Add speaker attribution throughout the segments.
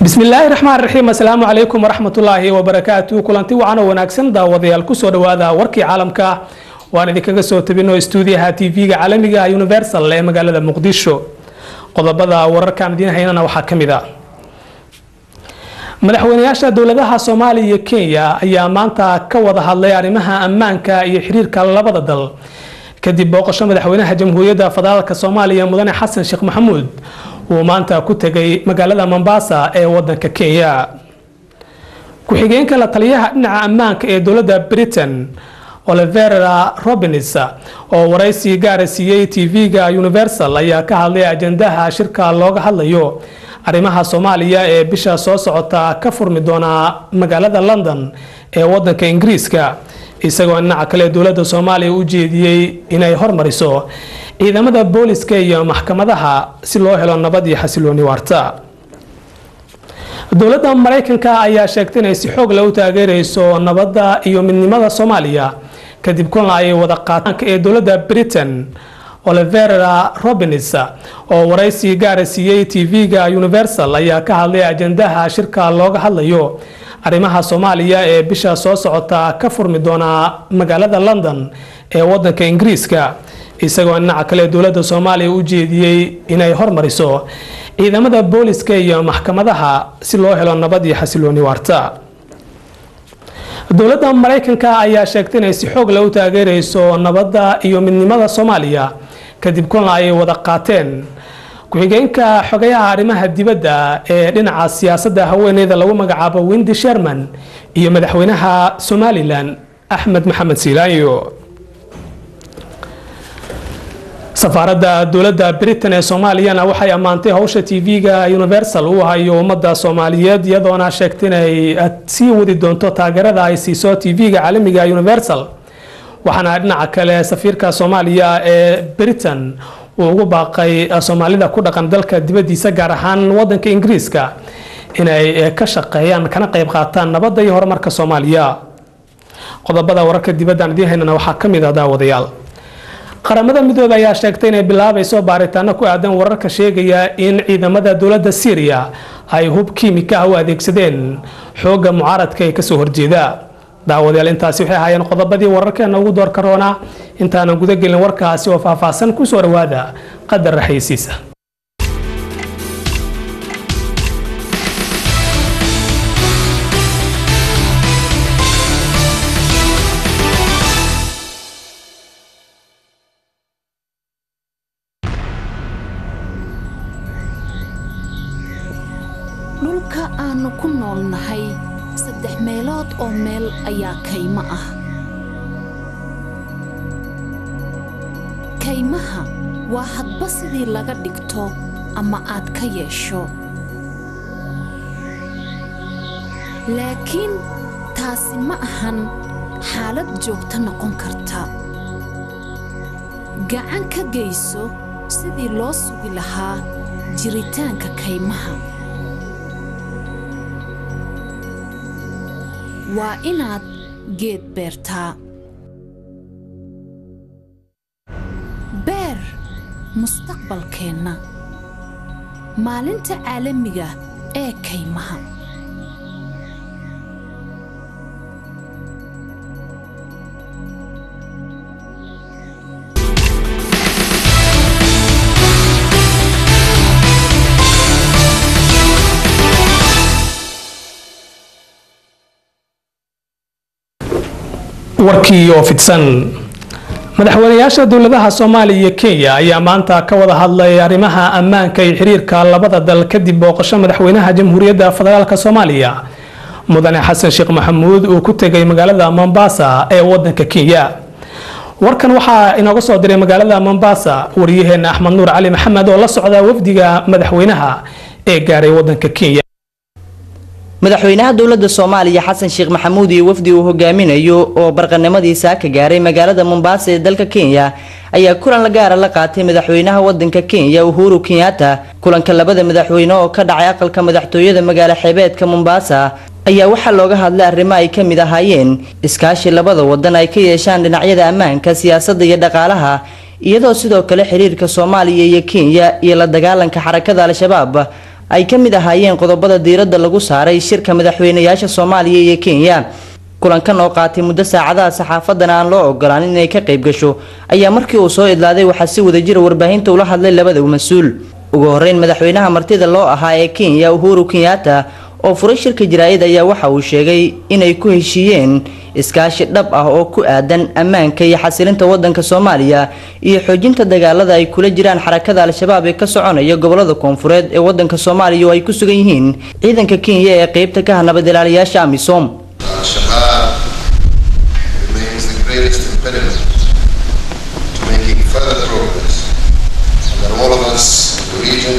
Speaker 1: bismillaahi raxmaan raxiim assalaamu calaykum waraxmatullaahi wabarakaatu kulanti wacan oo wanaagsan daawadayaal kusoo dhawaada warkii caalamka waan idinkaga soo tabino stuudiyaha tv-ga caalamiga universal ee magaalada muqdisho qodobada wararkaan idiin haynana waxaa ka mid a madaxweynayaasha dowladaha soomaaliya iyo kenya ayaa maanta ka wada hadlay arrimaha ammaanka iyo xiriirka labada dal kadib booqasho madaxweynaha jamhuuriyadda federaalk soomaaliya mudane xasan sheekh maxamuud uu maanta ku tegay magaalada mombasa ee wadanka kenya ku-xigeenka la taliyaha dhinaca ammaanka ee dowladda britain olivera robins oo waraysi gaara siiyey tv-ga universal ayaa ka hadlay ajandaha shirka looga hadlayo arrimaha soomaaliya ee bisha soo socota ka furmi doona magaalada london ee wadanka ingiriiska isagoo dhinaca kale dowladda soomaaliya u jeediyey inay hormariso ciidamada booliska iyo maxkamadaha si loo helo nabad iyo xasilooni waarta dowladda maraykanka ayaa sheegtay inay si xoog leh u taageereyso nabadda iyo midnimada soomaaliya kadib kulan ay wada qaataanka ee dowladda britain olivera robins oo waraysi gaara siiyey tv-ga universal ayaa ka hadlay ajandaha shirka looga hadlayo arrimaha soomaaliya ee bisha soo socota ka furmi doona magaalada london ee wadanka ingiriiska isagoo dhinaca kale dowladda soomaaliya u jeediyey inay hormariso ciidamada booliska iyo maxkamadaha si loo helo nabad iyo xasilooni waarta dowladda maraykanka ayaa sheegtay inay si xoog leh u taageereyso nabadda iyo midnimada soomaaliya kadib kulan ay wada qaateen ku-xigeenka xogayaha arrimaha dibadda ee dhinaca siyaasadda haweeneyda lagu magacaabo windi sherman iyo madaxweynaha somalilan axmed maxamed siilaanyo safaaradda dowladda britain ee soomaaliyana waxay ammaantay howsha tv-ga universal uu hayo ummadda soomaaliyeed iyadoona sheegtay inay sii wadi doonto taageerada ay siiso tv-ga caalamiga universal waxaana dhinaca kale safiirka soomaaliya ee britain uu ugu baaqay soomaalida ku dhaqan dalka dibadiisa gaar ahaan wadanka ingiriiska inay ka shaqeeyaan kana qayb qaataan nabadda iyo horumarka soomaaliya qodobada wararka dibaddan idiin haynana waxaa ka mid ah daawadayaal qaramada midooda ayaa sheegtay inay bilaabayso baaritaano ku aadan wararka sheegaya in ciidamada dowladda syriya ay hub kiimika ah u adeegsadeen xoogga mucaaradka ee kasoo horjeeda daawadayaal intaasi waxay ahaayeen qodobadii wararkeena ugu door karoona intaanan gudagelin warkaasi oo faahfaahsan kusoo dhawaada qadar raxaysiisa
Speaker 2: dhulka aannu ku noolnahay saddex meelood oo meel ayaa kaymo ah kaymaha waa hadba sidii laga dhigto ama aad ka yeesho laakiin taasi ma ahan xaalad joogto noqon karta gacan ka geyso sidii loo sugi lahaa jiritaanka kaymaha waa inaad geed beertaa beer mustaqbalkeenna maalinta caalamiga ee kaymaha
Speaker 1: warkii oo fidsan madaxweynayaasha dowladaha soomaaliya iyo kenya ayaa maanta ka wada hadlay arrimaha ammaanka iyo xiriirka labada dal kadib booqasho madaxweynaha jamhuuriyadda federaalk soomaaliya mudane xasan sheekh maxamuud uu ku tegay magaalada mombasa ee wadanka kenya warkan waxaa inooga soo diray magaalada mombasa wariyaheena axmed nuur cali maxamed oo la socda wafdiga madaxweynaha ee gaaray wadanka kenya
Speaker 3: madaxweynaha dowladda soomaaliya xasan sheekh maxamuud iyo wafdi uu hogaaminayo oo barqanimadiisa ka gaaray magaalada mombasa ee dalka kenya ayaa kulan la gaara la qaatay madaxweynaha wadanka kenya uhuru kenyatta kulanka labada madaxweyne oo ka dhacay aqalka madaxtooyada magaalo xeebeedka mombasa ayaa waxaa looga hadlay arrimo ay ka mid ahaayeen iskaashi labada wadan ay ka yeeshaan dhinacyada ammaanka siyaasadda iyo dhaqaalaha iyadoo sidoo kale xiriirka soomaaliya iyo kenya iyo la dagaalanka xarakada al-shabaab ay ka mid ahaayeen qodobada diiradda lagu saaray shirka madaxweynayaasha soomaaliya iyo kenya kulankan oo qaatay muddo saacadaha saxaafadana aan loo ogolaanin inay ka qayb gasho ayaa markii uu soo idlaaday waxaa si wadajira warbaahinta ula hadlay labada mas-uul ugu horeyn madaxweynaha martida loo ahaa ee kenya uhuru kenyatta oo furay shirka jaraa'id ayaa waxa uu sheegay inay ku heshiiyeen iskaashi dhab ah oo ku aadan ammaanka iyo xasilinta wadanka soomaaliya iyo xoojinta dagaalada ay kula jiraan xarakada al-shabaab ee ka soconaya gobolada koonfureed ee wadanka soomaaliya oo ay ku sugan yihiin ciidanka kenya ee qeybta ka ah nabad ilaaliyaasha amisom
Speaker 4: Al-Shabaab remains the greatest impediment to making further progress, and that all of us in the region,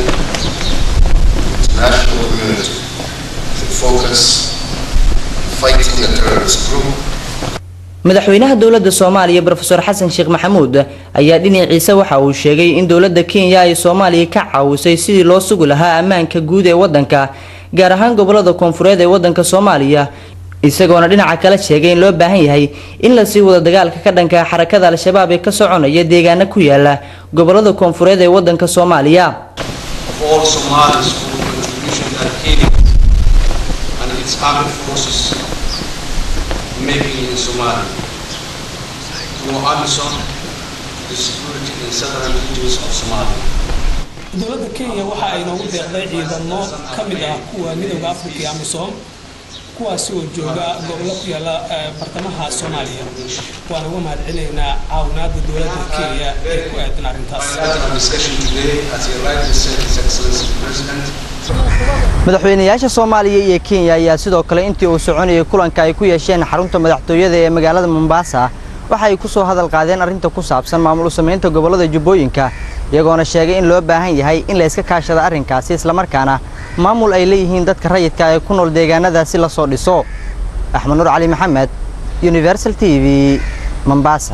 Speaker 4: the international community, should focus on fighting the terrorist group
Speaker 3: madaxweynaha dowladda soomaaliya rofeor xasan sheekh maxamuud ayaa dhinaciisa waxa uu sheegay in dowladda kenya ay soomaaliya ka caawisay sidii loo sugi lahaa ammaanka guud ee wadanka gaar ahaan gobolada koonfureed ee wadanka soomaaliya isagoona dhinaca kale sheegay in loo baahan yahay in lasii wado dagaalka ka dhanka xarakada al-shabaab ee ka soconaya deegaana ku yaala gobolada koonfureed ee wadanka soomaaliya
Speaker 5: of all Somalis for the contribution that Kenya and its armed forces are making in Somalia. Through AMISOM, the security in southern regions of Somalia.
Speaker 1: dowladda kenya waxa ay noogu deeqday ciidamo ka mid ah kuwa midowda afrika iyo amisom kuwaasi oo jooga gobollo ku yaala eh, bartamaha soomaaliya waan uga mahadcelinaynaa caawinaada dowladda kenya ee ku aadan arrintaas
Speaker 5: At our discussion today, as he rightly said, His Excellency the President,
Speaker 3: madaxweynayaasha soomaaliya iyo kenya ayaa sidoo kale intii uu soconayay kulanka ay ku yeesheen xarunta madaxtooyada ee magaalada mombasa waxa ay ku soo hadal qaadeen arrinta ku saabsan maamul u samaynta gobolada jubbooyinka iyagoona sheegay in loo baahan yahay in la iska kaashado arrinkaasi islamarkaana maamul ay leeyihiin dadka rayidka ee ku nool deegaanadaasi la soo dhiso axmed nuur cali maxamed universal t v mombasa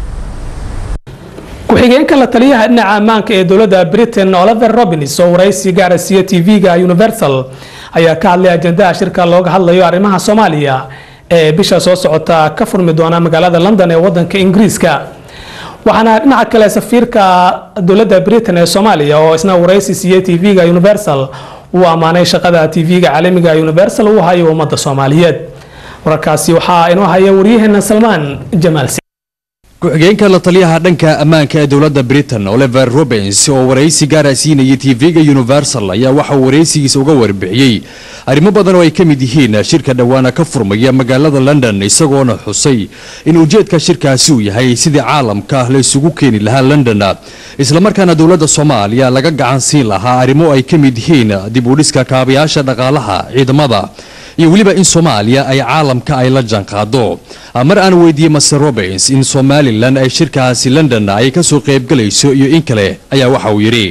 Speaker 1: ku-xigeenka la taliyaha dhinaca ammaanka ee dowladda britain oliver robins oo waraysi gaara siiya tv-ga universal ayaa ka hadlay ajendaha shirka looga hadlayo arrimaha soomaaliya ee bisha soo socota ka furmi doona magaalada london ee wadanka ingiriiska waxaana dhinaca kale safiirka dowladda britain ee soomaaliya oo isna waraysi siiyey tv-ga universal uu ammaanay shaqada tv-ga caalamiga universal uu hayo ummadda soomaaliyeed wararkaasi waxaa inoo haya waryaheena salmaan jamaal
Speaker 6: ku-xigeenka la taliyaha dhanka ammaanka ee dowladda britain oliver robins oo waraysi gaara siinayay tv-ga universal ayaa waxa uu waraysigiisa uga warbixiyey arrimo badan oo ay ka mid yihiin shirka dhowaana ka furmaya magaalada london isagoona xusay in ujeedka shirkaasi uu yahay sidii caalamka la isugu keeni lahaa london islamarkaana dowladda soomaaliya laga gacan siin lahaa arrimo ay ka mid yihiin dib u dhiska kaabayaasha dhaqaalaha ciidamada iyo weliba in soomaaliya ay caalamka ay la janqaado mar aan weydiiyey master robins in somalilan ay shirkaasi london ay ka soo qaybgalayso iyo in kale ayaa waxa uu yidhi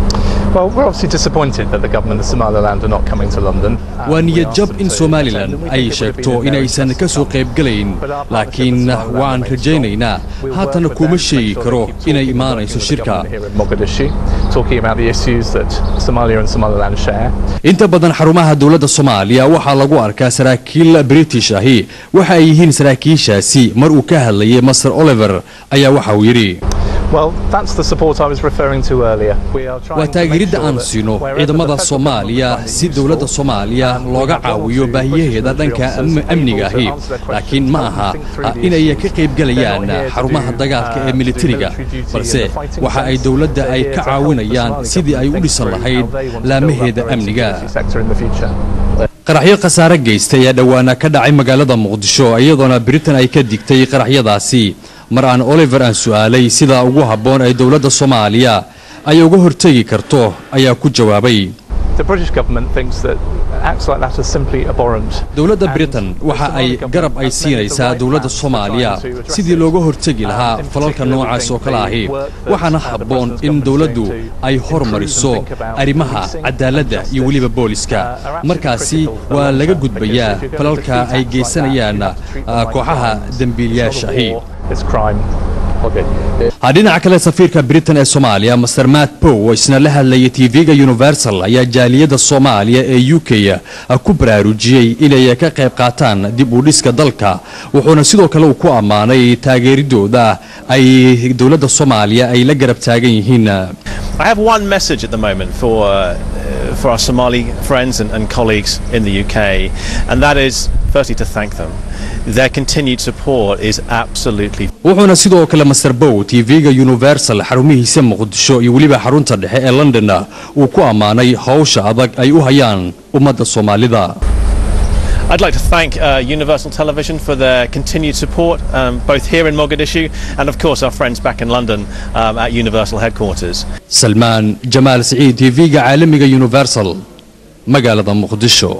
Speaker 7: Well, we're obviously disappointed that the government of Somaliland are not coming to London. Um,
Speaker 6: waa
Speaker 7: we
Speaker 6: niyad
Speaker 7: asked
Speaker 6: jab
Speaker 7: them
Speaker 6: in
Speaker 7: to-
Speaker 6: somalilan
Speaker 7: to- we
Speaker 6: ay
Speaker 7: think it would have
Speaker 6: sheegto
Speaker 7: been in their
Speaker 6: inaysan
Speaker 7: interest
Speaker 6: ka soo
Speaker 7: as well.
Speaker 6: qaybgalayn
Speaker 7: But our partnership
Speaker 6: laakiin
Speaker 7: with Somaliland
Speaker 6: waan
Speaker 7: remains
Speaker 6: rajaynaynaa
Speaker 7: strong. We'll
Speaker 6: haatan
Speaker 7: work with
Speaker 6: kuma
Speaker 7: them to make
Speaker 6: sheegi
Speaker 7: sure
Speaker 6: karo
Speaker 7: they keep
Speaker 6: inay
Speaker 7: talking and
Speaker 6: imaanayso
Speaker 7: working with the
Speaker 6: shirka
Speaker 7: government here in Mogadishu, talking about the issues that Somalia and Somaliland share.
Speaker 6: inta badan xarumaha dowladda soomaaliya waxaa lagu arkaa saraakiil british ahi waxa ay yihiin saraakiishaasi mar uu ka hadlayay master oliver ayaa waxa uu yidhi
Speaker 7: Well, that's the support I was referring to earlier. We are trying
Speaker 6: waa
Speaker 7: to make
Speaker 6: taageeridda
Speaker 7: sure
Speaker 6: aan
Speaker 7: that
Speaker 6: siino
Speaker 7: wherever
Speaker 6: ciidamada
Speaker 7: the federal
Speaker 6: soomaaliya
Speaker 7: government
Speaker 6: si
Speaker 7: is
Speaker 6: dowladda
Speaker 7: useful,
Speaker 6: soomaaliya
Speaker 7: um, we
Speaker 6: looga
Speaker 7: have one or
Speaker 6: caawiyo
Speaker 7: two
Speaker 6: baahiyaheeda
Speaker 7: British
Speaker 6: dhanka
Speaker 7: military
Speaker 6: am-
Speaker 7: officers
Speaker 6: amniga
Speaker 7: able to
Speaker 6: ahi
Speaker 7: answer their questions,
Speaker 6: laakiin ma
Speaker 7: help them
Speaker 6: aha
Speaker 7: think through
Speaker 6: ah,
Speaker 7: the
Speaker 6: inay
Speaker 7: issues.
Speaker 6: ka qaybgalayaan
Speaker 7: They're not here to
Speaker 6: xarumaha
Speaker 7: do,
Speaker 6: dagaalka
Speaker 7: uh,
Speaker 6: ee
Speaker 7: to do
Speaker 6: militariga
Speaker 7: military duty in
Speaker 6: balse
Speaker 7: the fighting
Speaker 6: waxa ay
Speaker 7: sense.
Speaker 6: dowladda
Speaker 7: They're
Speaker 6: ay
Speaker 7: here
Speaker 6: ka
Speaker 7: to help the
Speaker 6: caawinayaan
Speaker 7: Somali
Speaker 6: sidii ay u
Speaker 7: government
Speaker 6: dhisan
Speaker 7: think
Speaker 6: lahayd
Speaker 7: through how they want to build up
Speaker 6: laamaheeda
Speaker 7: their own
Speaker 6: amniga
Speaker 7: security sector in the future.
Speaker 6: qaraxyo khasaare geystay ayaa dhowaana ka dhacay magaalada muqdisho iyadoona britain ay ka digtay qaraxyadaasi mar aan oliver aan su'aalay sida ugu habboon ay dowladda soomaaliya ay uga hortegi karto ayaa ku jawaabay
Speaker 7: The British government thinks that acts like that are simply abhorrent.
Speaker 6: dowladda
Speaker 7: And
Speaker 6: britain
Speaker 7: the
Speaker 6: waxa
Speaker 7: Somali
Speaker 6: ay
Speaker 7: government
Speaker 6: garab ay
Speaker 7: has made the
Speaker 6: siinaysaa
Speaker 7: right
Speaker 6: dowladda
Speaker 7: plans for
Speaker 6: soomaaliya
Speaker 7: trying to address
Speaker 6: sidii
Speaker 7: it.
Speaker 6: looga hortegi
Speaker 7: Um,
Speaker 6: lahaa
Speaker 7: in
Speaker 6: falalka
Speaker 7: particular, we
Speaker 6: noocaas oo
Speaker 7: think
Speaker 6: kale
Speaker 7: the
Speaker 6: ahi
Speaker 7: work that,
Speaker 6: waxaana
Speaker 7: uh, the
Speaker 6: habboon
Speaker 7: President's
Speaker 6: in
Speaker 7: government is
Speaker 6: dowladdu
Speaker 7: doing to
Speaker 6: ay
Speaker 7: improve and
Speaker 6: hormariso
Speaker 7: think about
Speaker 6: arrimaha
Speaker 7: policing and
Speaker 6: cadaaladda iyo
Speaker 7: justice,
Speaker 6: weliba booliska
Speaker 7: uh, are absolutely
Speaker 6: markaasi
Speaker 7: critical for the
Speaker 6: waa
Speaker 7: long
Speaker 6: laga
Speaker 7: term,
Speaker 6: gudbayaa
Speaker 7: because if you're going to
Speaker 6: falalka
Speaker 7: defeat
Speaker 6: ay
Speaker 7: acts like that,
Speaker 6: geysanayaan
Speaker 7: you have to treat them
Speaker 6: ah,
Speaker 7: like
Speaker 6: kooxaha
Speaker 7: crimes. It's
Speaker 6: dembiilayaasha
Speaker 7: not a
Speaker 6: ahi
Speaker 7: war, It's crime. Okay.
Speaker 6: Ah, dhinaca kale safiirka britain ee soomaaliya master matt pow oo isna la hadlayay tv-ga universal ayaa jaaliyadda soomaaliya ee u k ah, ku baraarujiyey inay ka qayb qaataan dib u dhiska dalka wuxuuna sidoo kale uu ku ammaanay taageeridooda ay dowladda soomaaliya ay la garab taagan yihiin
Speaker 8: I have one message at the moment for uh, for our Somali friends and, and colleagues in the UK, and that is firstly to thank them. Their continued support is absolutely
Speaker 6: wuxuuna sidoo kale master bow tv-ga universal xarumihiisa muqdisho iyo weliba xarunta dhexe ee londonna uu ku ammaanay howsha adag ay u hayaan ummadda soomaalida
Speaker 8: I'd like to thank uh, Universal Television for their continued support, um, both here in Mogadishu and, of course, our friends back in London um, at Universal headquarters.
Speaker 6: salmaan jamaal siciid tv-ga caalamiga universal magaalada muqdisho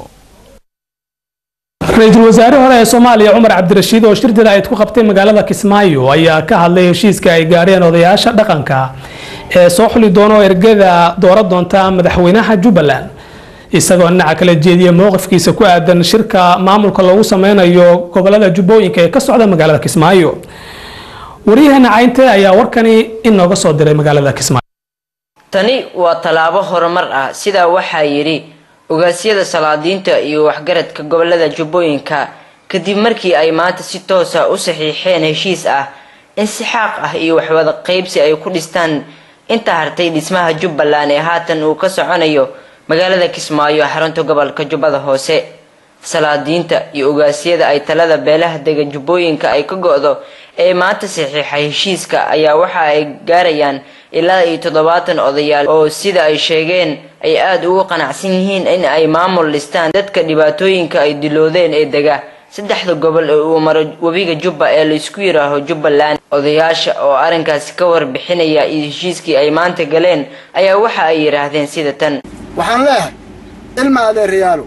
Speaker 1: ra-iisul wasaare hore ee soomaaliya cumar cabdirashiid oo shir jaraa'id ku qabtay magaalada kismaayo ayaa ka hadlay heshiiska ay gaadheen odayaasha dhaqanka ee soo xuli doona oo ergada doora doonta madaxweynaha jubbaland isagoo dhinaca kala jeediya mowqifkiisa ku aadan shirka maamulka loogu sameynayo gobolada jubbooyinka ee ka socda magaalada kismaayo waryaheena caynte ayaa warkani inooga soo diray magaalada kismaayo
Speaker 9: tani waa tallaabo horumar ah sidaa waxaa yidhi ogaasyada salaadiinta iyo waxgaradka gobolada jubbooyinka kadib markii ay maanta si toosa u saxiixeen heshiis ah in si xaaq ah iyo waxwada qaybsi ay ku dhistaan inta hartay dhismaha jubbaland ee haatan uu ka soconayo magaalada kismaayo xarunta gobolka jubbada hoose salaadiinta iyo ogaasyada ay talada beelaha dega jubbooyinka ay ka go-do ee maanta saxiixay heshiiska ayaa waxa ay gaarayaan ilaa iyo toddobaatan odayaal oo sida ay sheegeen ay aada ugu qanacsan yihiin in ay maamul dhistaan dadka dhibaatooyinka ay diloodeen ee dega saddexda gobol ee uu maro webiga jubba ee laysku yiraaho jubbaland odayaasha oo arrinkaasi ka warbixinaya iyo heshiiskii ay maanta galeen ayaa waxa ay yidhaahdeen sida tan
Speaker 10: waxaan leeyahay ilma adeerayaalo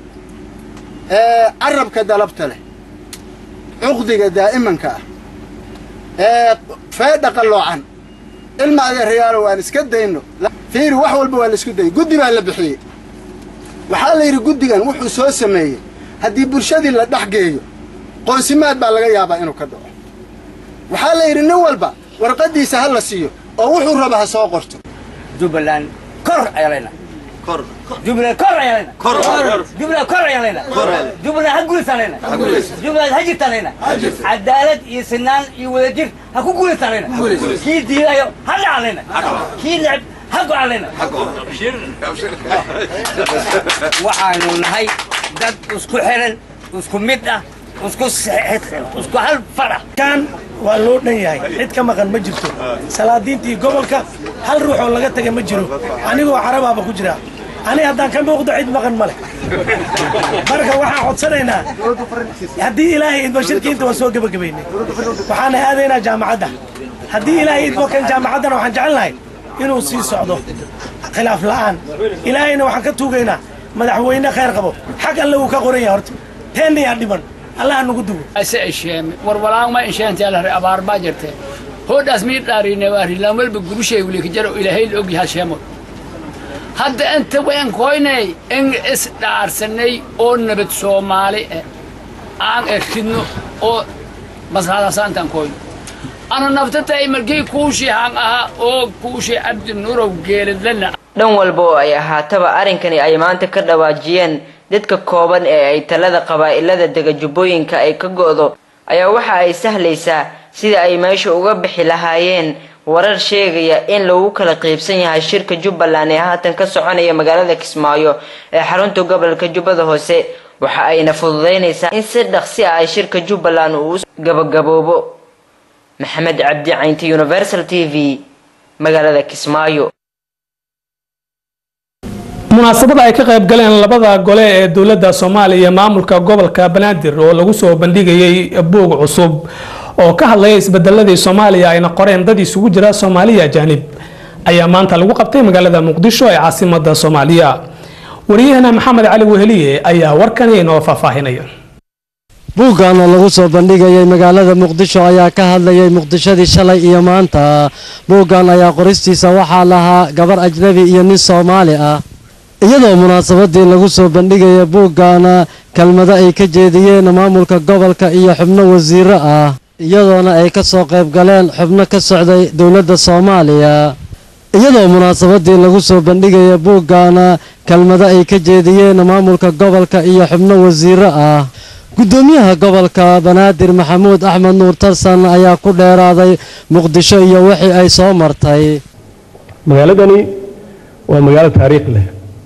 Speaker 10: ee carabka dalabta leh cuqdiga daa'imanka ah ee feedha qalloocan ilma adeerayaalo waan iska dayno fiiri wax walba waa la isku dayay guddi baa la bixiyey waxaa la yidhi guddigan wuxuu soo sameeyey haddii bulshadii la dhex geeyo qoonsimaad baa laga yaabaa inuu ka dhaco waxaa la yidhi nin walba warqaddiisa ha la siiyo oo wuxuu raba ha soo qorto
Speaker 11: jubbaland kor ayaa leynaa jubbaland kor ayaa leynaa jubbaland kor ayaa leynaa jubbaland ha guulaysaa leynaa jubbaland ha jirtaa leynaa cadaalad iyo sinaan iyo wadajir ha ku guulaysaa leynaa kii diidayo ha dhaca leynaa kii necb ha goca leynaa waxaanu nahay dad isku xiran isku mid ah isku isku hal far ah
Speaker 12: kan waa loo dhan yahay cid ka maqan ma jirto salaadiintii gobolka hal ruux oo laga taga ma jiro anigoo carabaaba ku jira ani haddaan ka muuqdo cid maqan ma leh marka waxaan codsanaynaa haddii ilaahay idmo shirkiinta waan soo gebagabaynay waxaan aadaynaa jaamacadda haddii ilaahay idmo kan jaamacaddana waxaan jecel lahay inuu sii socdo khilaaf la'aan ilaahayna waxaan ka tuugaynaa madaxweyne khayr qabo xag alle wuu ka qoran yahay horta teennayaa dhiman allaha nagu dugo
Speaker 13: ase isheeme warwalaan ma isheentay alare abaar baa jirte hoodhaas mii dhaarine waarilaan walba gurushay wuli kajaro ilaahay la ogyahay sheemo hadda inta wayan koynay in is dhaarsanay oo nabad soomaali eh aan erkidno oo maslaxadasaantaan koyno ana naftatay markii kuushii haan ahaa oo kuushii cabdi nurow geeladlana
Speaker 9: dhan walba oo ay ahaataba arrinkani ay maanta ka dhawaajiyeen dadka kooban ee ay talada qabaa'ilada dega jubbooyinka ay ka go'do ayaa waxa ay sahlaysaa sida ay meesha uga bixi lahaayeen warar sheegaya in lagu kala qaybsan yahay shirka jubbaland ee haatan ka soconaya magaalada kismaayo ee xarunta gobolka jubbada hoose waxa ayna fududaynaysaa in si dhaqsi ah ay shirka jubbaland uu gabagaboobo maxamed cabdi caynti universal t v magaalada kismaayo
Speaker 1: munaasabada ay ka qayb galeen labada gole ee dowladda soomaaliya iyo maamulka gobolka banaadir oo lagu soo bandhigayay buug cusub oo ka hadlaya isbedeladii soomaaliya ayna qoreen dad isugu jira soomaaliya ajaanib ayaa maanta lagu qabtay magaalada muqdisho ee caasimada soomaaliya wariyahana maxamed cali weheliye ayaa warkani inoo faahfaahinaya
Speaker 14: buuggan oo lagu soo bandhigayay magaalada muqdisho ayaa ka hadlayay muqdishadii shalay iyo maanta buuggan ayaa qoristiisa waxaa lahaa gabar ajnabi iyo nin soomaali ah iyadoo munaasabadii lagu soo bandhigaya buuggaana kelmado ay ka jeediyeen maamulka gobolka iyo xubno wasiiro ah iyadoona ay ka soo qayb galeen xubno ka socday dowladda soomaaliya iyadoo munaasabadii lagu soo bandhigaya buuggaana kelmado ay ka jeediyeen maamulka gobolka iyo xubno wasiiro ah gudoomiyaha gobolka banaadir maxamuud axmed nuur tarsan ayaa ku dheeraaday muqdisho iyo wixii ay soo martay
Speaker 15: magaaladani waa magaalo taariikh leh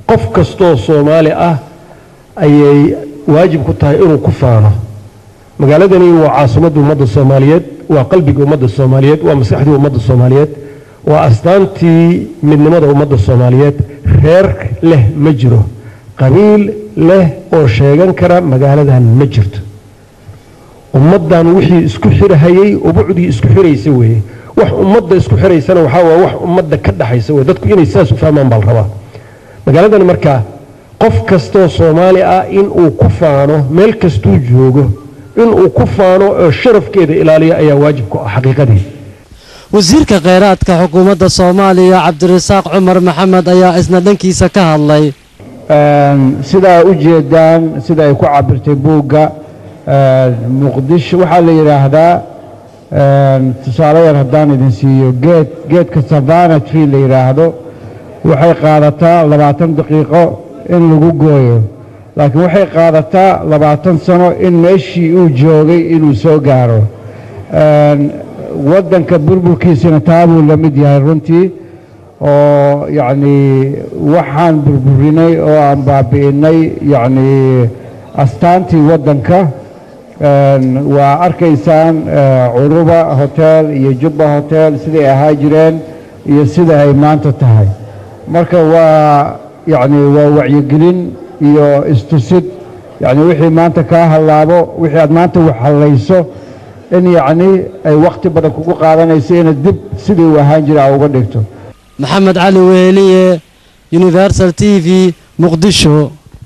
Speaker 15: qof kastoo soomaali ah ayay waajib ku tahay inuu ku faano magaaladani waa caasimadda ummadda soomaaliyeed waa qalbiga ummadda soomaaliyeed waa maskaxdii ummadda soomaaliyeed waa astaantii midnimada ummadda soomaaliyeed reer leh ma jiro qabiil leh oo sheegan kara magaaladan ma jirto ummaddan wixii isku xirhayay ubucdii isku xiraysa weeye wax ummadda isku xiraysana waxaa waa wax ummadda ka dhaxaysa weye dadku inay sidaas u fahmaan baa la rabaa magaaladani markaa qof kastoo soomaali ah inuu ku faano meel kastuu joogo inuu ku faano oo sharafkeeda ilaaliyo ayaa waajib ku ah xaqiiqadii
Speaker 14: wasiirka kheyraadka xukuumadda soomaaliya cabdirasaaq cumar maxamed ayaa isna dhankiisa ka hadlay
Speaker 16: sidaa u jeedaan sida ay ku cabirtay buugga muqdisho waxaa la yidhaahdaa tusaale yar haddaan idin siiyo geed geedka savana tree la yidhaahdo waxay qaadataa labaatan daqiiqo in lagu gooyo laakiin waxay qaadataa labaatan sano in meeshii uu joogay inuu soo gaaro waddanka burburkiisina taabuu la mid yahay runtii oo yacnii waxaan burburinay oo aan baabi'innay yacnii astaantii waddanka waa arkaysaan curuba hotel iyo jubba hotel siday ahaa jireen iyo sida ay maanta tahay marka waa yacni waa wacyigelin iyo istusid yacni wixii maanta kaa hallaabo wixii aad maanta wax hallayso in yacni ay wakhti badan kugu qaadanayso inaad dib sidii uu ahaan jira aa uga dhigto
Speaker 14: maxamed cali weeliye universal t v muqdisho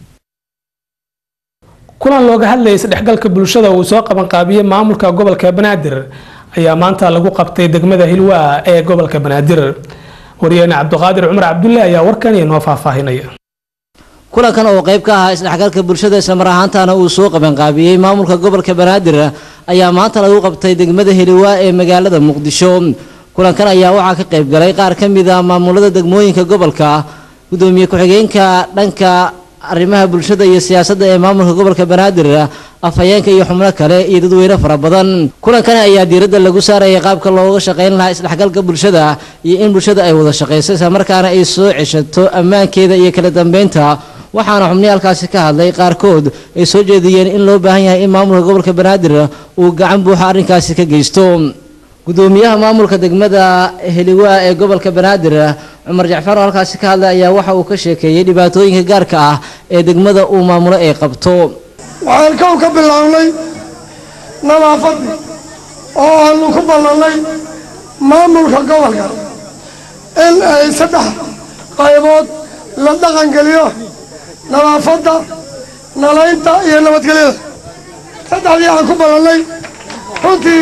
Speaker 1: kulan looga hadlayay isdhexgalka bulshada uu soo qabanqaabiyey maamulka gobolka banaadir ayaa maanta lagu qabtay degmada hilwaa ee gobolka banaadir waryaheene cabdiqaadir cumar cabdulle ayaa warkan inoo faahfaahinaya
Speaker 17: kulankan oo qayb ka ahaa isdhexgalka bulshada islamar ahaantaana uu soo qabanqaabiyey maamulka gobolka banaadir ayaa maanta lagu qabtay degmada heliwaa ee magaalada muqdisho kulankan ayaa waxaa ka qayb galay qaar ka mid a maamulada degmooyinka gobolka gudoomiye ku-xigeenka dhanka arrimaha bulshada iyo siyaasadda ee maamulka gobolka banaadir afhayeenka iyo xubno kale iyo dadweyne fara badan kulankani ayaa diiradda lagu saarayay qaabka looga shaqayn lahaa isdhexgalka bulshada iyo in bulshada ay wada shaqayso islamarkaana ay soo ceshato ammaankeeda iyo kala dambeynta waxaana xubnihi halkaasi ka hadlay qaarkood ay soo jeediyeen in loo baahan yahay in maamulka gobolka banaadir uu gacan buuxa arrinkaasi ka geysto gudoomiyaha maamulka degmada heliwaa ee gobolka banaadir cumar jacfar oo halkaasi ka hadlay ayaa waxa uu ka sheekeeyey dhibaatooyinka gaarka ah ee degmada uu maamulo ay qabto
Speaker 18: waxaan kow ka bilownay nadaafadii oo aanu ku ballannay maamulka gobolka in ay saddex qaybood la dhaqangeliyo nadaafadda nalaynta iyo nabadgelyada saddexdii aan ku ballannay runtii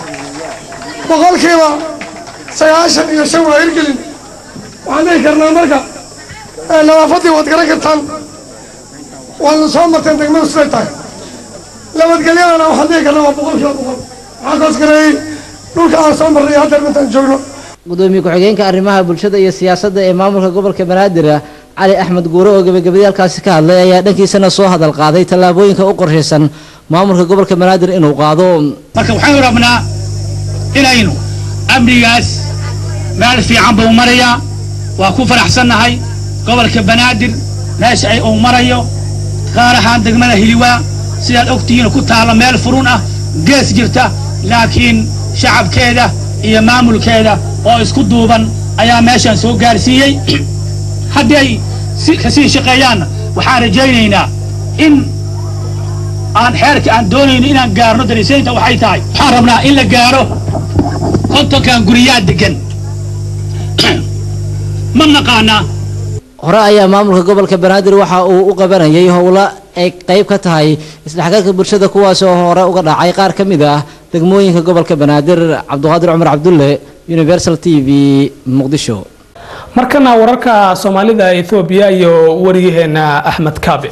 Speaker 18: boqolkiiba sagaashan iyo shan waa hirgelin waxaan dhihi karnaa marka nadaafaddii waad garan kartaan waadna soo marteen degmadu siday tahay nabadgelyadana waxaan dhihi karnaa waa boqolkiiba boqol waxaa koos gareeyey dhulka aan soo marnay haddeer intaan joogno
Speaker 17: gudoomiye ku-xigeenka arrimaha bulshada iyo siyaasadda ee maamulka gobolka banaadir cali axmed guure oo gebagabadii halkaasi ka hadlay ayaa dhankiisana soo hadal qaaday tallaabooyinka u qorshaysan maamulka gobolka banaadir inuu qaado
Speaker 19: marka waxaynu rabnaa inaynu amnigaas meel fiican buu marayaa waa ku faraxsannahay gobolka banaadir meesha ay uu marayo gaar ahaan degmada hiliwaa sidaad ogtihiin ku taalla meel furun ah gees jirta laakiin shacabkeeda iyo maamulkeeda oo isku duuban ayaa meeshaan soo gaarsiiyey haddii ay kasii shaqeeyaanna waxaan rajaynaynaa in aan xeerka aan doonayno inaan gaarno darisaynta waxay tahay waxaan rabnaa in la gaaro kontonkan guriyaa degan ma naqaanaa
Speaker 17: hore ayaa maamulka gobolka banaadir waxa uu u qabanayay howlo ay qayb ka tahay isdhexgalka bulshada kuwaas oo hore uga dhacay qaar ka mid ah degmooyinka gobolka banaadir cabdiqaadir cumar cabdulle universal t v muqdisho
Speaker 1: markana wararka soomaalida ethoobiya iyo wariyaheena axmed kaabe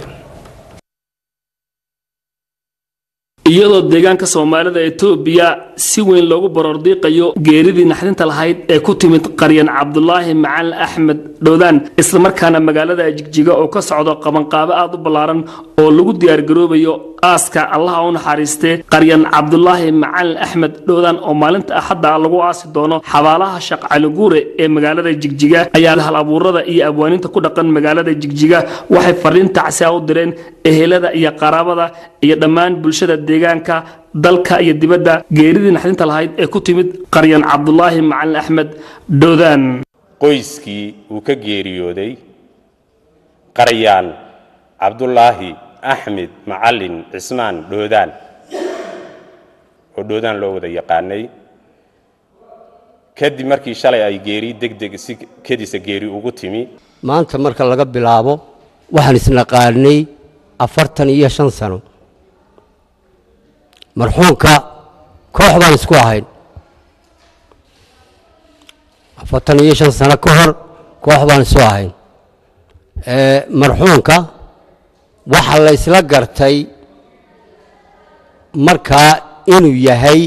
Speaker 20: iyadoo deegaanka soomaalida etoobiya si weyn loogu borordiiqayo geeridii naxdinta lahayd ee ku timid qaryan cabdulaahi macalin axmed dhowdaan islamarkaana magaalada jigjiga oo ka socdo qabanqaabo aad u ballaaran oo lagu diyaargaroobayo aaska allaha u naxariistee qaryan cabdulaahi macalin axmed dhowdaan oo maalinta axadda lagu aasi doono xabaalaha shaq caliguure ee magaalada jigjiga ayaa hal abuurada iyo abwaaninta ku dhaqan magaalada jigjiga waxay fariin tacsiya u direen ehelada iyo qaraabada iyo dhammaan bulshada deegaanka dalka iyo dibadda geeridii naxdinta lahayd ee ku timid qaryan cabdulaahi macalin axmed dhowdaan
Speaker 21: qoyskii uu ka geeriyooday qaryaan cabdulaahi axmed macalin cismaan dhoodaan oo dhoodaan loo wada yaqaanay kadib markii shalay ay geeri degdeg si kedisa geeri ugu timi
Speaker 22: maanta marka laga bilaabo waxaan isnaqaanay afartan iyo shan sano marxuumka koox baan isku ahayn afartan iyo shan sano ka hor koox baan isu ahayn marxuumka waxaa la isla gartay markaa inuu yahay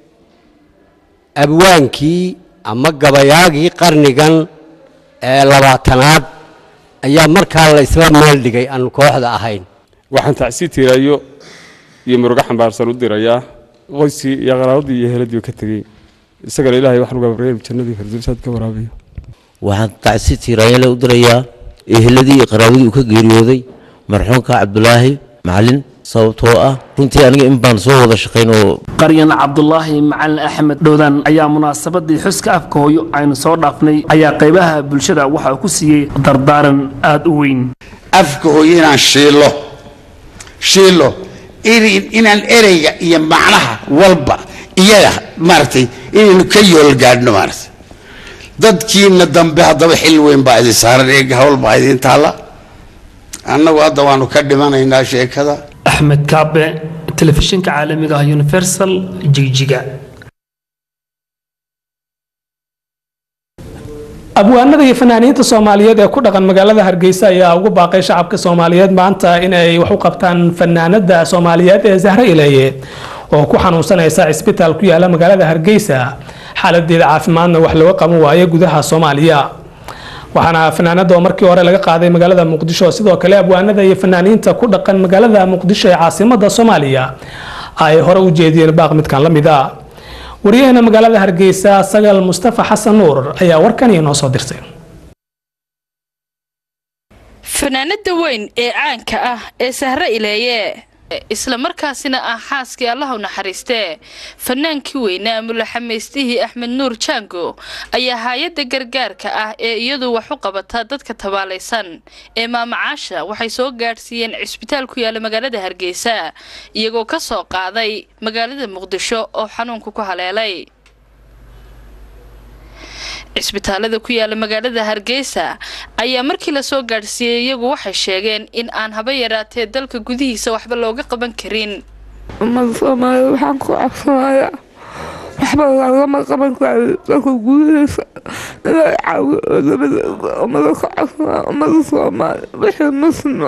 Speaker 22: abwaankii ama gabayaagii qarnigan ee labaatanaad ayaa markaa la isla meel dhigay aan kooxda ahayn
Speaker 23: waxaan tacsi tiirayo iyo murugo xambaarsan u dirayaa qoyskii iyo qaraabadii iyo heladii ka tegey isagana ilaahay waxaan uga baryay jannadii firdawsaad ka waraabiyo
Speaker 24: waxaan tacsi tiiraayale u dirayaa eheladii iyo qaraabadii uu ka geeriyooday marxuumka cabdulaahi macalin sababtoo ah runtii aniga in baan soo wada shaqayn oo
Speaker 20: qaryan cabdulaahi macalin axmed dhowdaan ayaa munaasabadii xuska afka hooyo aynu soo dhaafnay ayaa qaybaha bulshada waxa uu ku siiyey dardaaran aada u weyn
Speaker 25: afka hooyo inaan shiilo shiilo in- inaan ereyga iyo macnaha walba iyaga maaragtay inaynu ka yool gaadhno maaragtay dadkiina dambe haddaba xil weyn baa idin saaran eega hawl baa idin taalla annagu hadda waanu ka dhimanaynaa sheekada
Speaker 20: axmed kaabe telefishinka caalamiga ah universal jigjiga
Speaker 1: abwaanada iyo fanaaniinta soomaaliyeed ee ku dhaqan magaalada hargeysa ayaa ugu baaqay shacabka soomaaliyeed maanta inay wax u qabtaan fanaanada soomaaliyeed ee zahre ileeye oo ku xanuunsanaysa cisbitaal ku yaala magaalada hargeysa xaaladeeda caafimaadna wax looga qaban waayo gudaha soomaaliya waxaana fanaanada oo markii hore laga qaaday magaalada muqdisho sidoo kale abwaanada iyo fanaaniinta ku dhaqan magaalada muqdisho ee caasimada soomaaliya ay hore u jeediyeen baaq midkan la mid a waryaheena magaalada hargeysa sagal mustafa xasan nuur ayaa warkan inoo soo dirtay
Speaker 26: fanaanada weyn ee caanka ah ee sahre ileeye isla markaasina ah xaaskii allahu naxariistee fanaankii weynaa mulaxamaystihii axmed nuur jaango ayaa hay-adda gargaarka ah ee iyadu wax u qabata dadka tabaalaysan ee maamacaasha waxay soo gaadhsiiyeen cisbitaal ku yaala magaalada hargeysa iyagoo ka soo qaaday magaalada muqdisho oo xanuunku ku haleelay cisbitaalada ku yaala magaalada hargeysa ayaa markii lasoo gaadhsiiyey iyagu waxay sheegeen in aan haba yaraatee dalka gudihiisa waxba looga qaban karin
Speaker 27: ummada soomaaliya waxaan ku codsanayaa waxba lagama qaban karo dalka gudihiisa inay caawiyo oo labadeeda ummada ka codsanaya ummada soomaaliya wixii muslima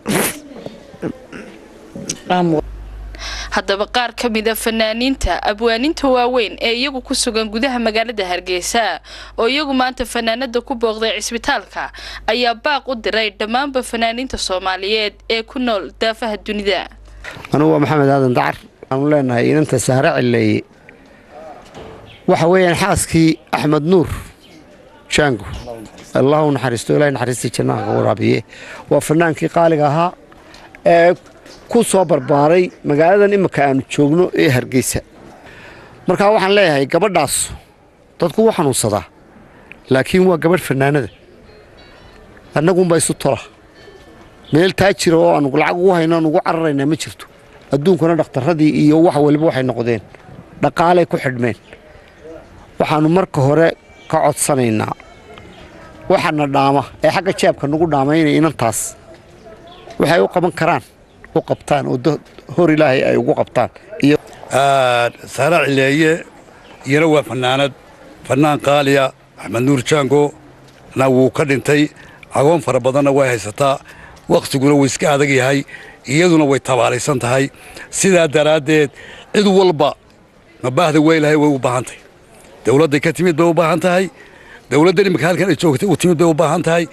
Speaker 26: haddaba qaar ka mida fanaaniinta abwaaninta waaweyn ee iyagu ku sugan gudaha magaalada hargeysa oo iyagu maanta fanaanada ku booqday cisbitaalka ayaa baaq u diray dhammaanba fanaaniinta soomaaliyeed ee ku nool daafaha dunida
Speaker 28: anugu waa maxamed aadan dacar aanu leenahay inanta sahre cileeye waxa weeyaan xaaskii axmed nuur jaango allahu naxariisto ilahay naxariistii jannaha ka waraabiye waa fanaankii qaaliga ahaa ee ku soo barbaaray magaaladan imika aanu joogno ee hargeysa markaa waxaan leeyahay gabadhaas dadku wuu xanuunsadaa laakiin waa gabadh fanaanada annagunba isu tola meel taa jira oo aanu lacag ugu hayno aan ugu cararaynaa ma jirto adduunkuna dhakhtarradii iyo wax waliba waxay noqdeen dhaqaalay ku xidhmeen waxaannu marka hore ka codsanaynaa waxana dhaama ee xagga jeebka nagu dhaamaynaya inantaas waxay u qaban karaan u qabtaan oo dad hor ilaahay ay ugu qabtaan iyo
Speaker 29: sahra cileeye iyana waa fanaanad fanaan qaaliya axmed nuur jaango na wuu ka dhintay agoon fara badanna way haysataa wakhtiguna wuu iska adag yahay iyaduna way tabaalaysan tahay sidaa daraaddeed cid walba mabaahda weylahay way u baahan tahay dowladday ka timid bay u baahan tahay dowladdan imika halkan ay joogtay u timid bay u baahan tahay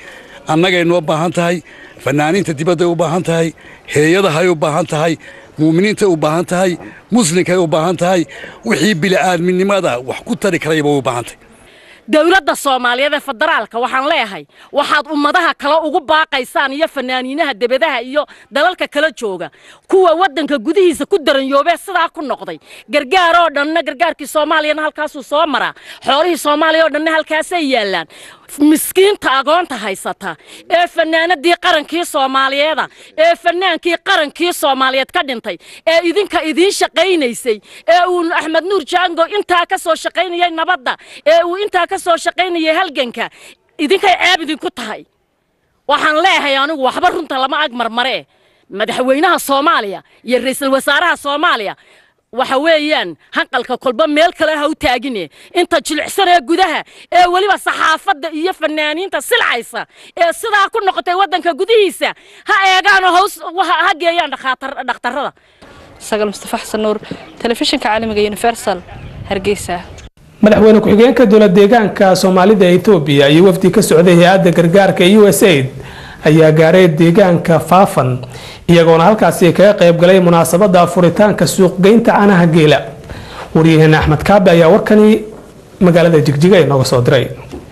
Speaker 29: annagay noo baahan tahay fanaaniinta dibadday u baahan tahay heeyadahay u baahan tahay muuminiintay u baahan tahay muslinkay u baahan tahay wixii bili'aadminimada wax ku tari karayba u baahan tahay
Speaker 2: dowladda soomaaliyeed ee federaalka waxaan leeyahay waxaad ummadaha kale ugu baaqaysaan iyo fanaaniinaha debadaha iyo dalalka kala jooga kuwa waddanka gudihiisa ku daranyoobee sidaa ku noqday gargaar oo dhanna gargaarkii soomaaliyana halkaasuu soo maraa xoolihii soomaaliya oo dhanna halkaasay yaallaan miskiinta agoonta haysata ee fanaanadii qarankii soomaaliyeeda ee fanaankii qarankii soomaaliyeed ka dhintay ee idinka idiin shaqaynaysay ee uu axmed nuur jaango intaa ka soo shaqaynayay nabadda ee uu intaa ka soo shaqaynayay halganka idinkay ceeb idinku tahay waxaan leeyahay anigu waxba runta lama ag marmaree madaxweynaha soomaaliya iyo ra'iisul wasaaraha soomaaliya waxa weeyaan hanqalka kolba meel kale ha u taagine inta jilicsan ee gudaha ee weliba saxaafadda iyo fanaaniinta silcaysa ee sidaa ku noqotay waddanka gudihiisa ha eegaanoo haws ha geeyaan dhakhtarrada
Speaker 26: sagal mustafa xasan nuur telefishinka caalamiga universal hargeysa
Speaker 1: madaxweyne ku-xigeenka dowlad deegaanka soomaalida etoobiya iyo wafdi ka socday hay-adda gargaarka u s aid ayaa gaaray deegaanka faafan iyagoona halkaasi kaga qayb galay munaasabada furitaanka suuqgeynta caanaha geela waryaheena axmed kaabe ayaa warkani magaalada jigjiga inooga soo diray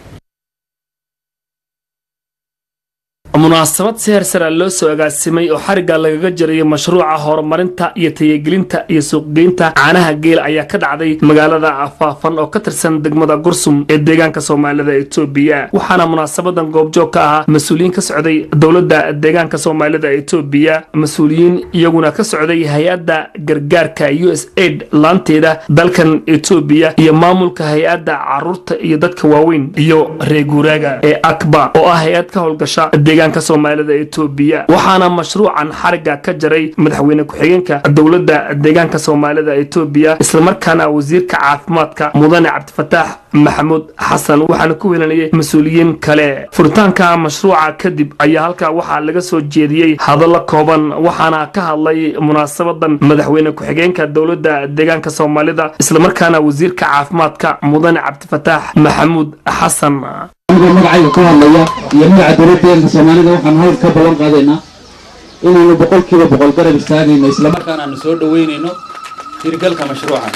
Speaker 20: munaasabad si hersara loo soo agaasimay oo xarigga lagaga jirayo mashruuca horumarinta iyo tayagelinta iyo suuqgeynta caanaha geela ayaa ka dhacday magaalada faafan oo ka tirsan degmada gursum ee deegaanka soomaalida etoobiya waxaana munaasabadan goobjoog ka ahaa mas-uuliyiin ka socday dowladda deegaanka soomaalida etoobiya mas-uuliyiin iyaguna ka socday hay-adda gargaarka u s aid laanteeda dalkan etoobiya iyo maamulka hay-adda caruurta iyo dadka waaweyn iyo reeguuraaga ee akba oo ah hay-ad ka howlgasha deegaanka soomaalida etoobiya waxaana mashruucan xarigga ka jaray madaxweyne ku-xigeenka dowladda deegaanka soomaalida etoobiya islamarkaana wasiirka caafimaadka mudane cabdifataax maxamuud xasan waxaana ku weelanayay mas-uuliyiin kale furitaanka mashruuca kadib ayaa halkaa waxaa laga soo jeediyey hadallo kooban waxaana ka hadlay munaasabadan madaxweyne ku-xigeenka dowladda deegaanka soomaalida islamarkaana wasiirka caafimaadka mudane cabdifataax maxamuud xasan
Speaker 3: anigoo magacayga ku hadlaya iyo magaca dowladdeeganka soomaalida waxaan hawl ka ballan qaadaynaa inaynu boqolkiiba boqol garab istaagayno islamarkaana aanu soo dhoweynayno hirgalka mashruucan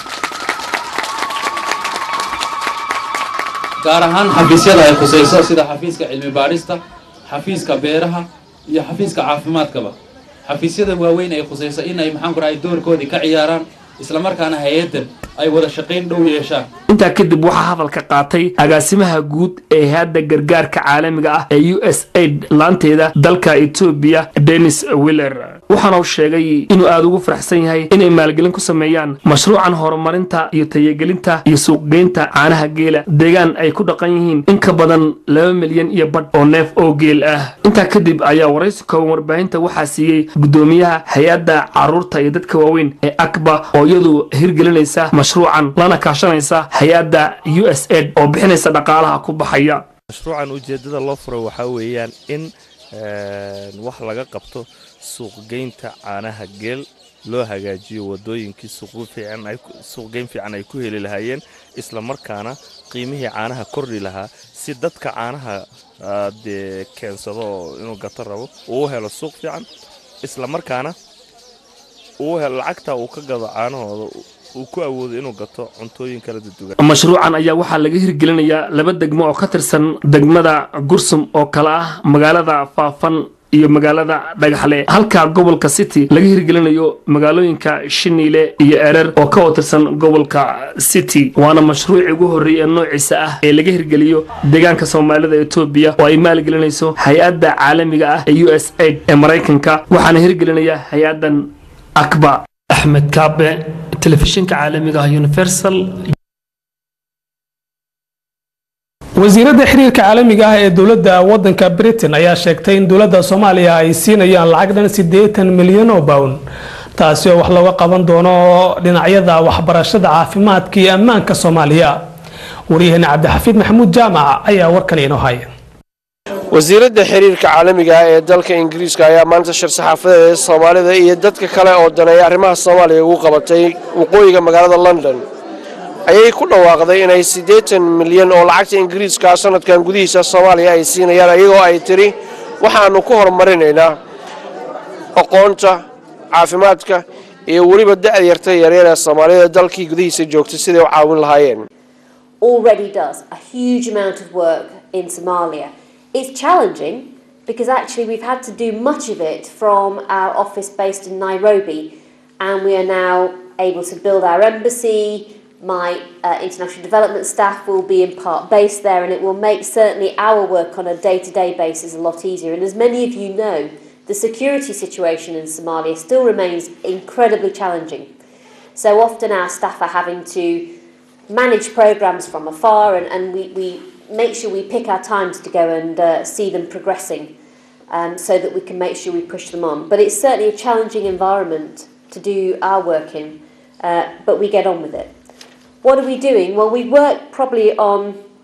Speaker 3: gaar ahaan xafiisyada ay khusayso sida xafiiska cilmi baadhista xafiiska beeraha iyo xafiiska caafimaadkaba xafiisyada waaweyn ay khusayso in ay maxaan ku rahay doorkoodii ka ciyaaraan islamarkaana hay-addan ay wada shaqayn dhow yeeshaan
Speaker 20: intaa kadib waxaa hadalka qaatay agaasimaha guud ee hay-adda gargaarka caalamiga ah ee u s aid laanteeda dalka etoobiya denis willer waxaana uu sheegay inuu aada ugu faraxsan yahay inay maalgelin ku sameeyaan mashruucan horumarinta iyo tayagelinta iyo suuqgeynta caanaha geela deegaan ay ku dhaqan yihiin in ka badan laba milyan iyo badh oo neef oo geel ah intaa kadib ayaa waraysi kooban warbaahinta waxaa siiyey gudoomiyaha hay-adda caruurta iyo dadka waaweyn ee akba oo iyadu hirgelinaysa mashruucan lana kaashanaysa hay-adda u s aid oo bixinaysa dhaqaalaha ku baxaya
Speaker 4: mashruucan ujeeddada loo furo waxaa weeyaan in wax laga qabto suuqgeynta caanaha geel loo hagaajiyo wadooyinkii suuqgeyn fiican ay ku heli lahaayeen isla markaana qiimihii caanaha kordhi lahaa si dadka caanaha dee keensado inuu gato rabo uu helo suuq fiican isla markaana uu helo lacagta uu ka gado caanahooda uu ku awoodo inuu gato cuntooyin kala dudugan
Speaker 20: mashruucan ayaa waxaa laga hirgelinayaa laba degmo oo ka tirsan degmada gursum oo kale ah magaalada faafan iyo magaalada dhagaxle halka gobolka city laga hirgelinayo magaalooyinka shiniile iyo erer oo ka watirsan gobolka city waana mashruucii ugu horreeyay ee noociisa ah ee laga hirgeliyo deegaanka soomaalida etoobiya oo ay maalgelinayso hay-adda caalamiga ah ee u s aid ee maraykanka waxaana hirgelinaya hay-addan akba axmed kaabe telefishinka caalamiga ah universal
Speaker 1: wasiiradda xiriirka caalamiga ah ee dowladda wadanka britain ayaa sheegtay in dowladda soomaaliya ay siinayaan lacag dhan siddeetan milyan oo bawn taasi oo wax looga qaban doono dhinacyada waxbarashada caafimaadka iyo ammaanka soomaaliya waryaheena cabdixafiid maxamuud jaamac ayaa warkan inoo haya
Speaker 5: wasiiradda xiriirka caalamiga ah ee dalka ingiriiska ayaa maanta shir saxaafadeed ee soomaalida iyo dadka kale oo daneeya arrimaha soomaaliya ugu qabatay waqooyiga magaalada london ayay ku dhawaaqday inay siddeetan milyan oo lacagta ingiriiska sanadkan gudihiisa soomaaliya ay siinayaan iyagoo ay tiri waxaanu ku horumarinaynaa aqoonta caafimaadka iyo weliba da'yarta yaryar ee soomaalida dalkii gudihiisa joogta siday u caawin lahaayeen
Speaker 6: already does a huge amount of work in Somalia. It's challenging because actually we've had to do much of it from our office based in Nairobi, and we are now able to build our embassy. My uh, international development staff will be in part based there, and it will make certainly our work on a day to day basis a lot easier. And as many of you know, the security situation in Somalia still remains incredibly challenging. So often our staff are having to manage programs from afar and, and we, we make sure we pick our times to go and uh, see them progressing um, so that we can make sure we push them on. But it's certainly a challenging environment to do our work in, uh, but we get on with it. What are we doing? Well, we work probably on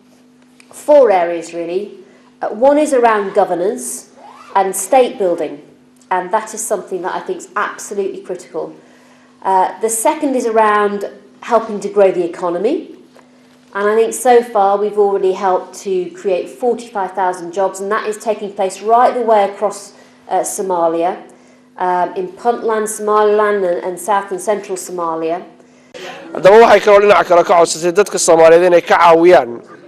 Speaker 6: four areas really. Uh, one is around governance and state building, and that is something that I think is absolutely critical. Uh, the second is around helping to grow the economy. And I think so far we've already helped to create 45,000 jobs, and that is taking place right the way across uh, Somalia, um, in Puntland, Somaliland, and, and south and central Somalia.
Speaker 5: haddaba waxay kaloo dhinaca kale ka codsatay dadka soomaaliyeed inay ka caawiyaan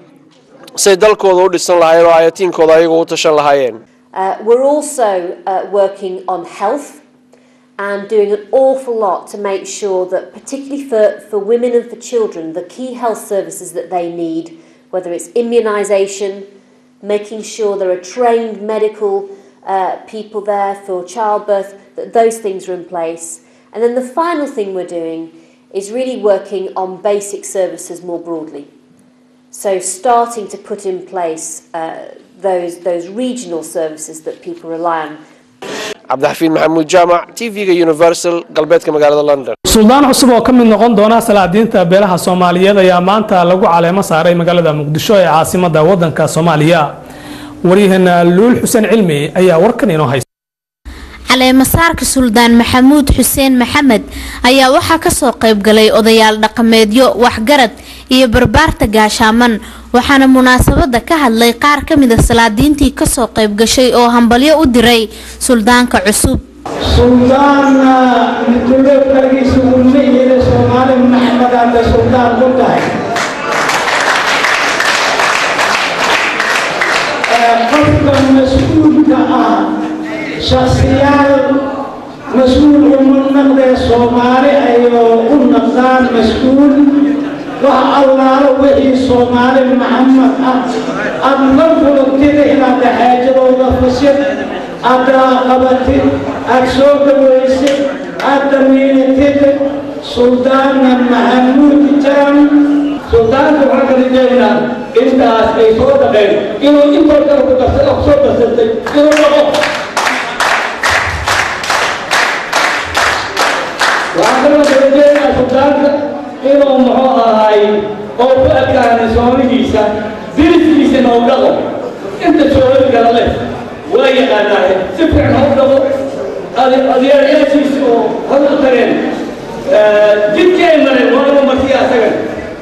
Speaker 5: say dalkooda u dhisan lahaayeen oo ayatiinkooda ayagu u tashan lahaayeen
Speaker 6: Uh, we're also uh, working on health and doing an awful lot to make sure that, particularly for, for women and for children, the key health services that they need, whether it's immunisation, making sure there are trained medical uh, people there for childbirth, that those things are in place. And then the final thing we're doing is really working on basic services more broadly. So starting to put in place uh, those, those regional services that people rely on.
Speaker 5: cabdixafiin maxamuud jaamac t v-ga universal galbeedka magaalada london
Speaker 1: suldaan cusub oo ka mid noqon doona salaadiinta beelaha soomaaliyeed ayaa maanta lagu caleemo saaray magaalada muqdisho ee caasimada wadanka soomaaliya waryaheena luul xuseen cilmi ayaa warkan inoo haysta
Speaker 7: caleemasaarka suldaan maxamuud xuseen maxamed ayaa waxaa kasoo qaybgalay odayaal dhaqameedyo waxgarad iyo barbaarta gaashaaman waxaana munaasabada ka hadlay qaar ka mida salaadiintii kasoo qaybgashay oo hambalyo u diray suldaanka cusub
Speaker 8: suldaanna midulookagiisu uma yiri soomaali maxmed aada suldaan ku tahay qofka mas-uulka ah shakhsiyaal mas-uul uma naqdee soomaali ayuu u naqdaan mas-uul wax allaalo wixii soomaali maxamed ah aada la kulantida inaad xaajadooda fasid aada qabatid aada soo dhawaysid aada damiinatid suldaana maxamuud jaam suldaanka waxaa kala jeednaa intaas ay soo dhaqeen inuu intoo kale ku darsada ku soo darsatay inuu dhaqo waxaa kaloo kala jeednaa suldaanka inuu muxuu ahaay oo ku adkaanay soonihiisa diriskiisana u dhaqo inta sooladi kala leh waa yaqaanaaye si fiican ha u dhaqo adeeryaashiisi oo had u tageen jidkii ay mareen waaba markii asagan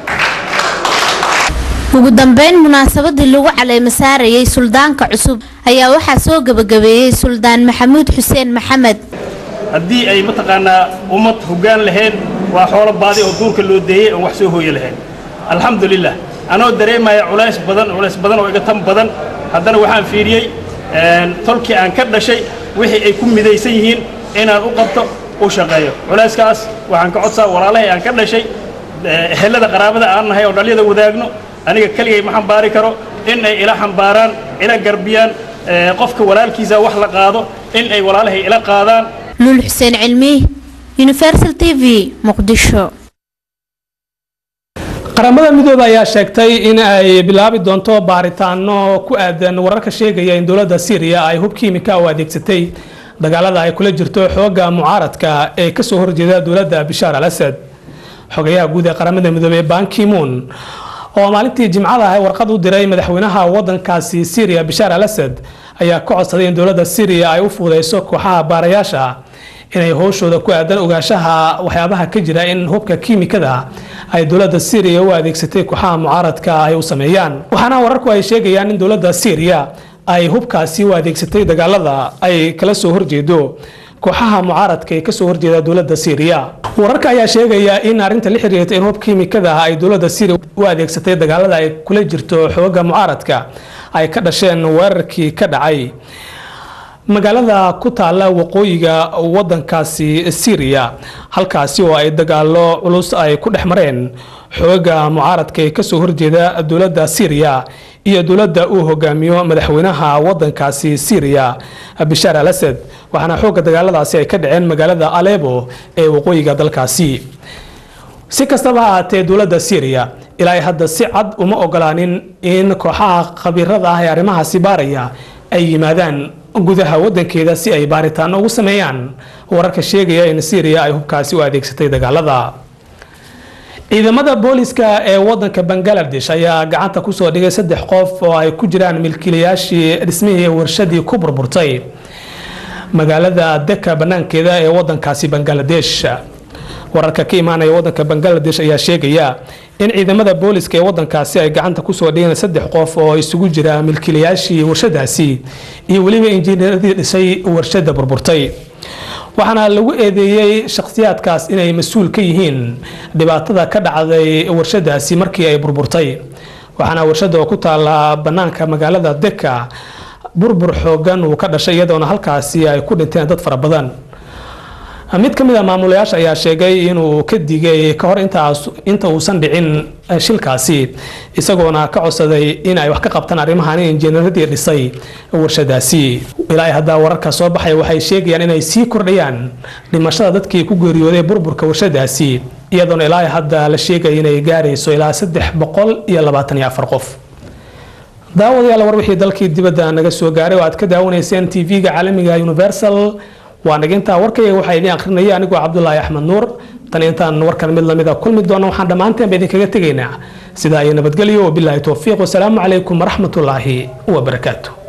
Speaker 7: ugu dambeyn munaasabadii lagu caleemo saarayay suldaanka cusub ayaa waxaa soo gabagabeeyey suldaan maxamuud xuseen maxamed
Speaker 20: haddii ay mataqaanaa ummad hoggaan lahayn waa xoolo baadi oo duurka loo deeyey oon wax soo hooye lahayn alxamdulilah anoo dareemaya culays badan culays badan oo iga tan badan haddana waxaan fiiriyey tolkii aan ka dhashay wixii ay ku midaysan yihiin inaan u qabto u shaqeeyo culayskaas waxaan ka codsaa walaalahay aan ka dhashay ehelada qaraabada aan nahay oo dhalyada wadaagno aniga keligay ma xambaari karo in ay ila xambaaraan ila garbiyaan qofka walaalkiisa wax la qaado in ay walaalahay ila qaadaan
Speaker 7: luul xuseen cilmi universal t v muqdisho
Speaker 1: qaramada midooda ayaa sheegtay in ay bilaabi doonto baaritaano ku aadan wararka sheegaya in dowladda syriya ay hub kiimika u adeegsatay dagaalada ay kula jirto xooga mucaaradka ee kasoo horjeeda dowladda bishaar al asad xogayaha guud ee qaramada midoobey bankimoon oo maalintii jimcada ah warqad u diray madaxweynaha wadankaasi syriya bishaar al asad ayaa ka codsaday in dowladda syriya ay u fuudeyso kooxaha baarayaasha inay howshooda ku aadan ogaanshaha waxyaabaha ka jira in hubka kiimikada ay dowladda syriya u adeegsatay kooxaha mucaaradka ay u sameeyaan waxaana wararku ay sheegayaan in dowladda syriya ay hubkaasi u adeegsatay dagaalada ay kala soo horjeedo kooxaha mucaaradka ee kasoo horjeeda dowladda syriya wararka ayaa sheegaya in arrinta la xiriirta in hub kiimikada ah ay dowladda syria u adeegsatay dagaalada ay kula jirto xooga mucaaradka ay ka dhasheen weerarkii ka dhacay magaalada ku taala waqooyiga wadankaasi syriya halkaasi oo ay dagaalo culus ay ku dhex mareen xooga mucaaradka ee kasoo horjeeda dowladda syriya iyo dowladda uu hogaamiyo madaxweynaha wadankaasi syriya bishaar al asad waxaana xooga dagaaladaasi ay ka dhaceen magaalada alebo ee waqooyiga dalkaasi si kastaba ha ahaatee dowladda syriya ilaa hadda si cad uma ogolaanin in kooxaha khabiirada ah ee arrimahaasi baaraya ay yimaadaan gudaha wadankeeda si ay baaritaan ugu sameeyaan wararka sheegaya in syriya ay hubkaasi u adeegsatay dagaalada ciidamada booliska ee wadanka bangaladesh ayaa gacanta kusoo dhigay saddex qof oo ay ku jiraan milkiilayaashii dhismihii warshadii ku burburtay magaalada deka banaankeeda ee wadankaasi bangaladesh wararka ka imaanaya wadanka bangaladesh ayaa sheegaya in ciidamada booliska ee wadankaasi ay gacanta kusoo dhigeen saddex qof oo isugu jira milkiilayaashii warshadaasi iyo weliba injineeradii dhisay warshada burburtay waxaana lagu eedeeyey shakhsiyaadkaas inay mas-uul ka yihiin dhibaatada ka dhacday warshadaasi markii ay burburtay waxaana warshada oo ku taala banaanka magaalada deka burbur xoogan uu ka dhashay iyadoona halkaasi ay ku dhinteen dad fara badan mid ka mid a maamulayaasha ayaa sheegay inuu ka digay ka hor inta uusan dhicin shilkaasi isagoona ka codsaday in ay wax ka qabtaan arrimahan injineeradii dhisay warshadaasi ilaa haddaa wararka soo baxaya waxay sheegayaan inay sii kordhayaan dhimashada dadkii ku geeriyooday burburka warshadaasi iyadoona ilaa hadda la sheegaya inay gaarayso ilaa saddex boqol iyo labaatan iyo afar qof daawadayaal war wixii dalkii dibadda naga soo gaaray oo aad ka daawanayseen tv-ga caalamiga universal waa nagintaa warkayga waxaa idiin akhrinaya anigoo cabdulaahi axmed nuur tan intaan warkan mid lamida kulmi doono waxaan dhammaanteenba idinkaga tegaynaa sidaa iyo nabadgelyo wabilaahi towfiiq wasalaamu calaykum waraxmatullaahi wabarakaatu